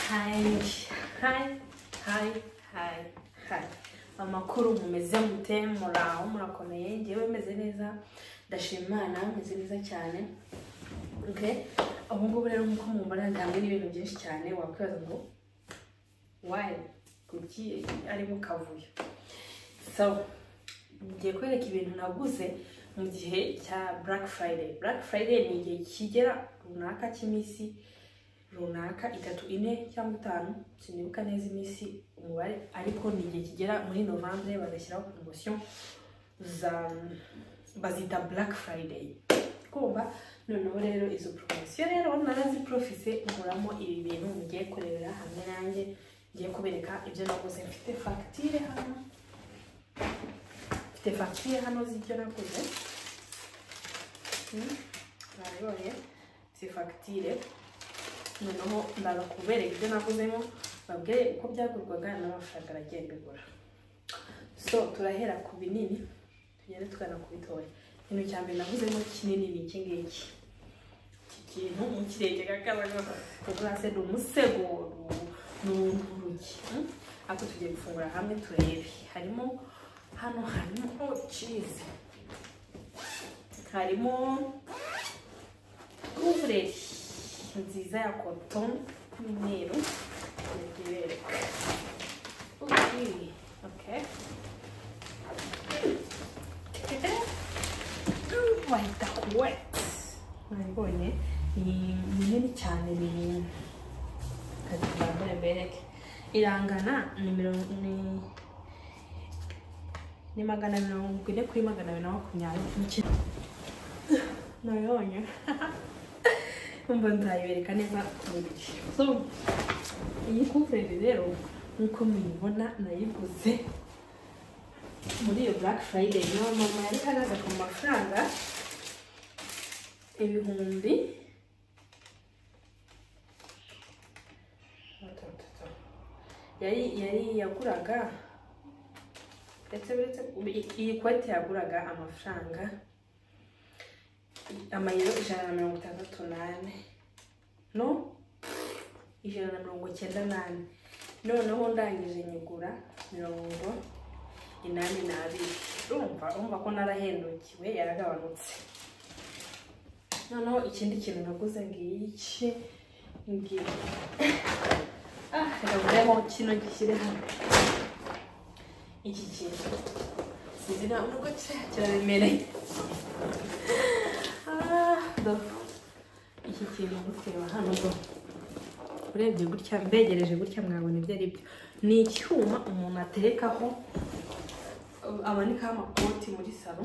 hayi hayi hayi hayi hayi amakuru mumeze mute muraho murakomeye ngewe meze neza ndashima imana meze neza cyane okay ubu ngubu rero nk'uko mubona ndangwa n'ibintu byinshi cyane wakwibaza ngo wayi kuki ari mu kavuyo so ngiye kwereka ibintu naguze mu gihe cya black friday black friday ni igihe kigera runaka cy'iminsi runaka itatu ine cyangwa itanu sinibuka neza iminsi umubare ariko ni igihe kigera muri novembre bagashyiraho poromosiyo za bazita black friday kumva noneho rero izo poromosiyo rero naraziprofise nkuramo ibi bintu mugiye kurebera hamwe nanjye ngiye kubereka ibyo naguze mfite fagitire hano mfite fagitire hano z'ibyo naguze Hmm, mwarabibonye si fagitire noneho ndaza kubereka ibyo naguzemo babwire uko byagurwaga n'amafaranga nagiye mbigura so turahera ku binini tugende tugana ku bitoya ikintu cya mbere naguzemo kinini ni iki ngiki iki kintu mukirenga gakabano kugurase ni umusego ni urugi hmm? ariko tugiye gufungura hamwe turebe harimo hano harimo oh jeez harimo ubureri nziza ya koton y'umweru ndagibereka okay okay wahita wet mwabibonye ni minini cyane ni kazibambure bereke irangana ni mirongo ni ni magana mirongo ine kuri magana abiri na makumyabiri n'icyenda nabibonye umva nzayibereka neza ku mubiri so iyi kuvureri rero nk'uko muyibona nayiguze muri iyo black friday niyo mama yari hagaze ku mafaranga ibihumbi yari yari yaguraga ndetse uretse iyi kote yaguraga amafaranga amayero ijana na mirongo itandatu n'ane no ijana na mirongo icyenda n'ane noneho ndangije nyigura mirongo inani n'abiri urumva urumva ko narahendukiwe yaragabanutse noneho ikindi kintu naguze ngiki ngiki ah reka ngureho kino gishyire hano iki kintu sinzi ntabwo nubwo kiraremereye iki kintu mureba hano ngo urebye gutya mbegereje gutya mwabona ibyo ari byo ni icyuma umuntu aterekaho amanikaho amakoti muri salo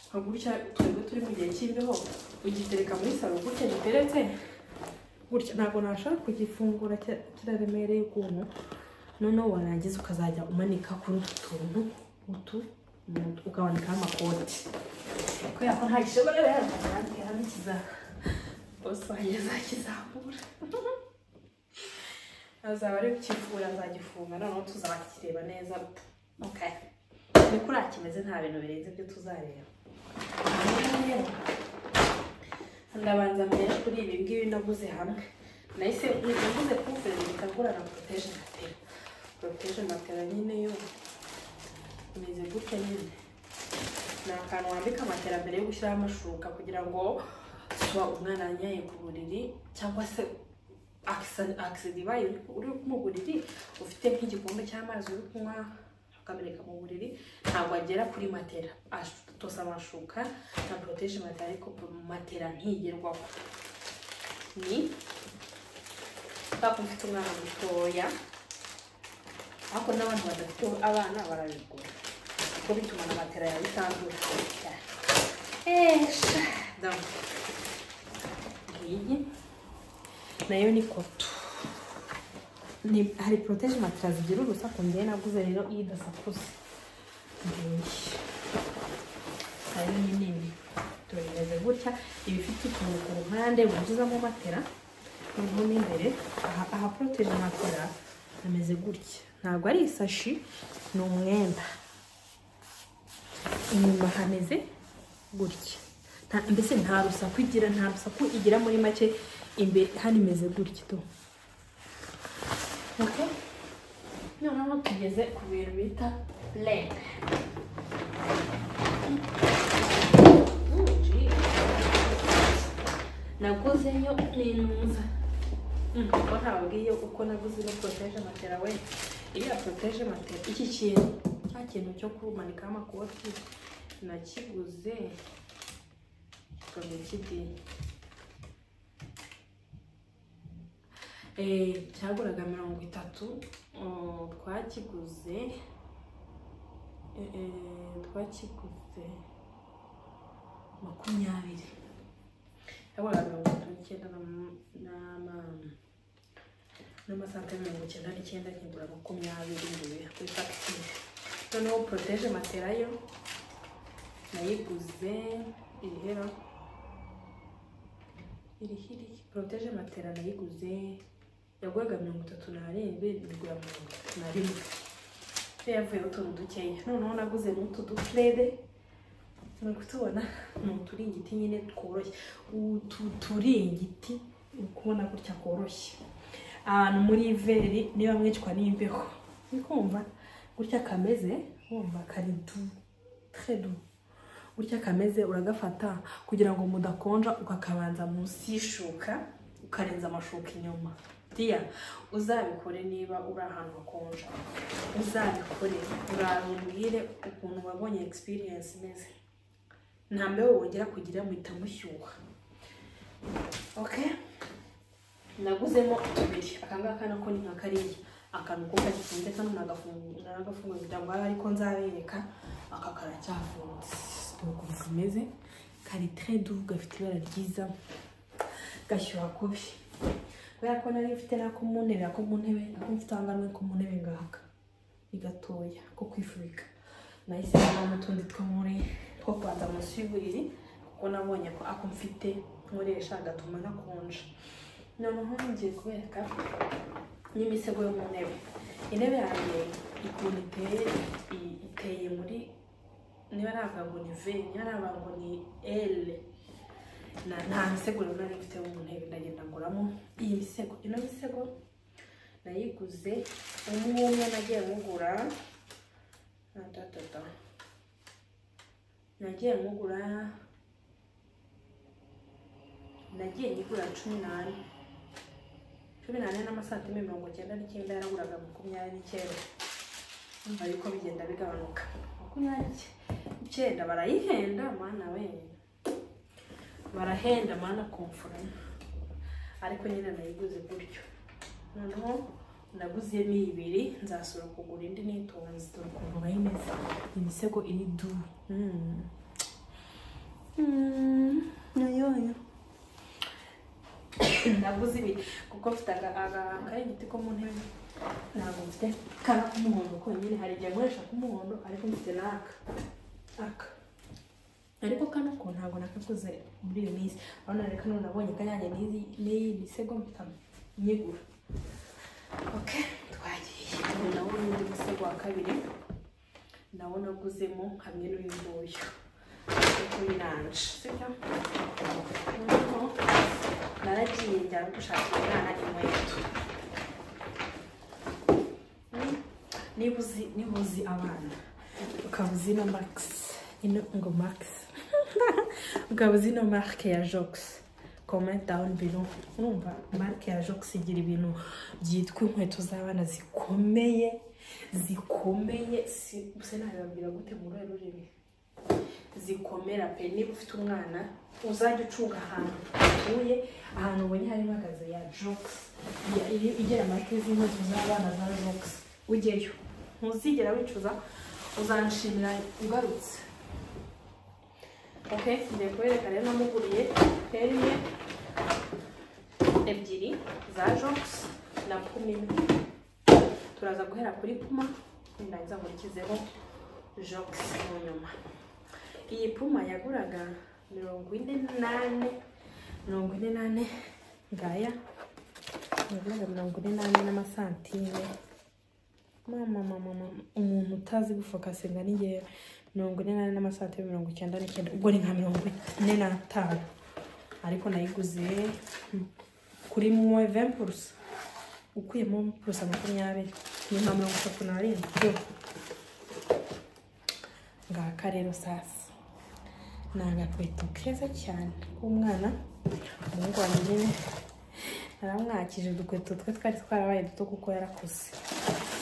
nka gutya twebwe turi mu gihe cy'imbeho ugitereka muri salo gutya giteretse gutya ntabwo nashaka kugifungura kiraremereye ukuntu noneho warangiza ukazajya umanika kuri utu tuntu utu ukamanikaho amakoti kubera ko nta gishobora rero hano kiza bose wanjye azakizamura azaba ari kukivura azagifunga noneho tuzakireba neza okay niko urakimeze nta bintu birenze ibyo tuzareba ndabanza mbere kuri ibi ngibi naguze hamwe nahise naguze kuvurera bikagura na poroteje matera poroteje matera nyine yo imeze gutya nyine ni akantu wambika matera mbere yo gushyiraho amashuka kugira ngo kuba umwana yanyaye ku buriri cyangwa se akisida ibaye uri mu buriri ufite nk'igikombe cy'amazi uri kunywa akabereka mu buriri ntabwo agera kuri matera atose amashuka na poroteje matera ariko matera ntigerwaho ni kuko ufite umwana mutoya ariko n'abantu badafite abana barabigura kuko bituma na matera yawe itandura iyi nayo ni koto hari poroteje matera zigira urusaku ngewe naguze rero iyo idasakuse nayo ni nini turimeze gutya iba ifite utuntu ku mpande winjizamo matera noneho n'imbere aha poroteje matera ameze gutya ntabwo ari isashi ni umwenda inyuma hameze gutya mbese nta rusaku igira nta rusaku igira muri make hano imeze gutya okay noneho tugeze ku bintu bita leg naguzeyo n'intuza kuko ntabwiye uko naguze ino poroteje matera we iriya poroteje matera iki kintu nta kintu cyo kumanikaho amakoti nakiguze kikaba kidini cyaguraga mirongo itatu twakiguze twakiguze makumyabiri cyaguraga mirongo itatu n'icyenda n'amasantire mirongo icyenda n'icyenda nkigura makumyabiri nguye kuri fagitire noneho poroteje matera yo nayiguze irihera irihiri poroteje matera nayiguze yaguraga mirongo itatu n'arindwi igura mirongo itatu na rimwe rero yavuyeho utuntu dukeya noneho naguze n'utu dupurede muri kutubona ni uturingiti nyine tworoshye utu turingiti uri kubona gutya koroshye ahantu muri iveri niba mwicwa n'imbeho uri kumva gutya kameze wumva kari du tredu gutya kameze uragafata kugira ngo mudakonja ukakabanza munsi y'ishuka ukarenza amashuka inyuma diya uzabikore niba uri ahantu hakonja uzabikore urambwire ukuntu wabonye experience imeze nta mbeho wongera kugira muhita mushyuha okay naguzemo tubiri akangaka nako ni nka kariya akantu kuko gafunze kano nagafunguye ibitambaro ariko nzabereka aka karacyafunze dore ukuntu kameze kari tredu gafite ibara ryiza gashyuha kubi kubera ko nari mfite nako mu ntebe ako mu ntebe nako mfite ahangaha ko mu ntebe ngaka ni gatoya ko kwifubika nahise nabona utundi two muri two kubanza munsi y'uburiri kuko nabonye ko ako mfite nkoresha gatuma nakonja noneho ngiye kubereka n'imisego yo mu ntebe intebe yanjye ikuntu iteye iteye muri niba navuga ngo ni v niba navuga ngo ni l nta misego rero nari mfite mu ntebe ndagenda nguramo iyi misego ino misego nayiguze umwe umwe nagiye mugura ntatata nagiye mugura nagiye nyigura cumi n'ane cumi n'ane n'amasantime mirongo icyenda n'icyenda yaraguraga makumyabiri n'icyenda numva yuko bigenda bigabanuka makumyabiri n'icyenda barayihenda mwana we barahenda mana komforama ariko nyine nayiguze gutyo noneho naguzemo ibiri nzasura kugura indi nitonze dore ukuntu bayimeze imisego iri du nayoyo naguze ibiri kuko mfite akaringiti ko mu ntebe ntabwo mfite kara k'umuhondo konyine hari igihe nkoresha k'umuhondo ariko mfite n'aka aka ariko kano ko ntabwo nakaguze muri iyo minsi urabona reka none nabonye kanyange n'iyi misego mpita nyigura oke twagiye ubu nawo n'undi musego wa kabiri nawo naguzemo hamwe n'uyu nguyu kuko biranje sibyo noneho naragiye njyana gushakira umwana inkweto niba uzi niba uzi abana ukaba uzi na magisi ino ngo magisi ukaba uzi ino marike ya jogisi comment down below urumva marike ya jogisi igira ibintu byitwa inkweto z'abana zikomeye zikomeye gusa nabibabwira gute muri uru rurimi zikomera pe niba ufite umwana uzajya ucunga ahantu utuye ahantu ubonye hari ihagaze ya jogisi igera marike z'inkweto z'abana za jogisi ujyeyo ntuzigera wicuza uzanshimira ugarutse ok ngiye kubereka rero namuguriye rero imwe ebyiri za jogisi na puma imwe turaza guhera kuri puma ndarangiza nkurikizeho jogisi mu nyuma iyi puma yaguraga mirongo ine n'ane mirongo ine n'ane ngaya yaguraga mirongo ine n'ane n'amasantime mama mama mama umuntu utazi gufokasinga ni ngewe mirongo ine n'ane n'amasantime mirongo icyenda n'icyenda ubwo ni nka mirongo ine n'atanu ariko nayiguze kuri muwe vempurusa ukuyemo purusa makumyabiri nyuma mirongo itatu n'arindwi ngaka rero sasa ni agakweto keza cyane k'umwana umuhungu wanjye nyine naramwakije udukweto twe twari twarabaye duto kuko yarakuze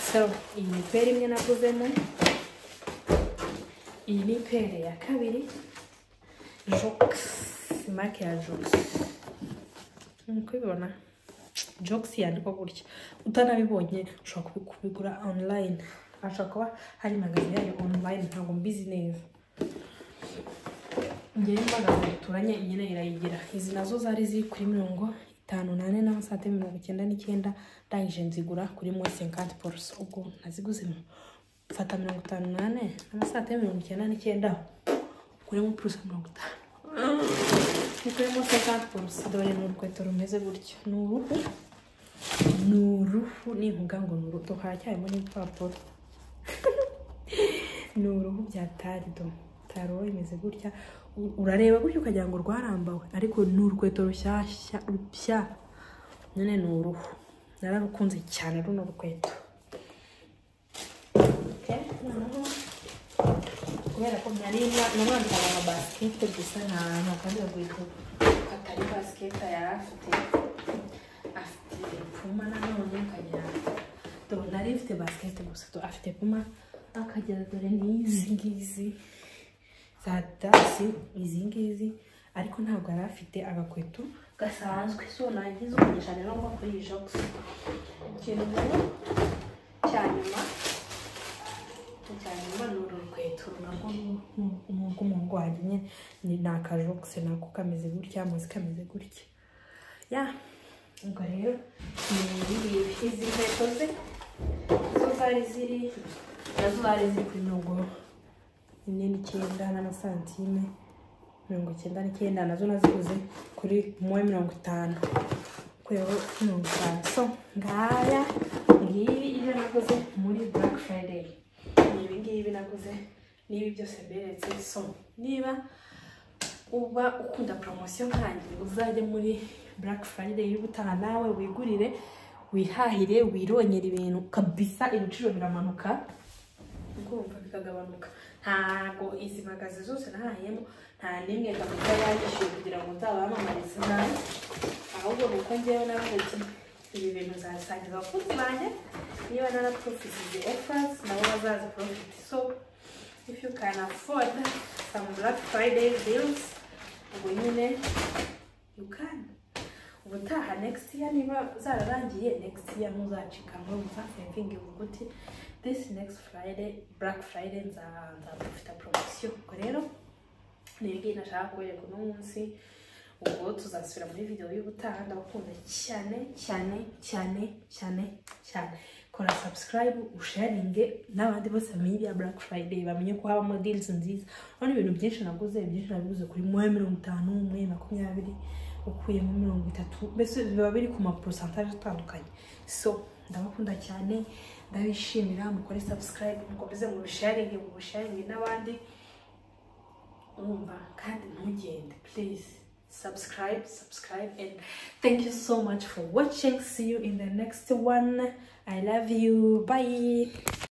so iyi ni peri imwe naguzemo iyi ni peri ya kabiri jokisi make ya jokisi nk'uko ubibona jokisi yandikwa gutya utanabibonye ushobora kubi- kubigura onurayini hashobora kuba hari magazi yayo onurayini ntabwo mbizi neza ngewe magazi duturanye nyine irayigira izi nazo zari ziri kuri mirongo itanu nane na sate mirongo icyenda n'icyenda ndangije nzigura kuri mwe senkanti poroso ubwo naziguze mu- mfata mirongo itanu nane n'amasate mirongo icyenda n'icyenda kurimo purusa mirongo itanu nikurimo sekandi poroso dore ni urukweto rumeze gutya ni uruhu ni uruhu nivuga ngo ni uruhu haracyarimo n'ibipapuro ni uruhu bya tarido taro imeze gutya U- urareba gutya ukagira ngo rwarambawe ariko ni urukweto rushyashya rushya nyine ni uruhu nararukunze cyane runo rukweto Okay, noneho kubera ko nari namwambikaga nka basikete gusa nta ntakandi rwego atari basikete yari afite afite puma nanone akagira dore nari mfite basikete gusa do- afite puma akagira dore n'izi ngizi za dasi izi ngizi ariko ntabwo yari afite agakweto gasanzwe so nagize umugisha rero ngo kuri iyi jogisi ikintu rero cya nyuma cyane ni uru rukweto narwo ni urw'umuhungu wanjye nyine ni ni akajogisi nako kameze gutya amazi kameze gutya ya ubwo rero ni ibi izi nkweto ze zo zari ziri nazo zari ziri kuri mirongo ine n'icyenda n'amasantime mirongo icyenda n'icyenda nazo naziguze kuri muwe mirongo itanu kweho mirongo itanu so ngaya ngibi ibyo naguze muri black friday ni ibi ngibi naguze n'ibi byose mberetse so niba uba ukunda poromosiyo nkanjye uzajye muri black friday y'ubutaha nawe wigurire wihahire wirongera ibintu kabisa ibiciro biramanuka kumva bikagabanuka ntago izi magazi zose nahahiyemo nta n'imwe kabuta yanyishyuye kugira ngo nzabamamarize nawe ahubwo ni uko ngewe navuye ibi bintu zasangiza abakunzi banjye niba naraprofitije offers nabo bazaziprofit so if you can afford some black friday deals ubwo nyine you can ubutaha next year niba zararangiye next year muzacika ngo muzasevinge uvuga uti this next friday black friday nza- nzabafita promosiyo ubwo rero nibwiye nashaka kubereka uno munsi ubwo tuzasubira muri video y'ubutaha ndabakunda cyane cyane cyane cyane cyane kora subscribe usharinge n'abandi bose bamenye ibya black friday bamenye ko habamo deals nziza urabona ibintu byinshi naguze byinshi nabiguze kuri mwe mirongo itanu mwe makumyabiri ukuyemo mirongo itatu mbese biba biri ku maporosentaje atandukanye so ndabakunda cyane ndabishimira mukore subscribe mukomeze mu bisharinge mu bisharinge n'abandi umva kandi ntugende please subscribe subscribe and thank you so much for watching see you in the next one i love you bye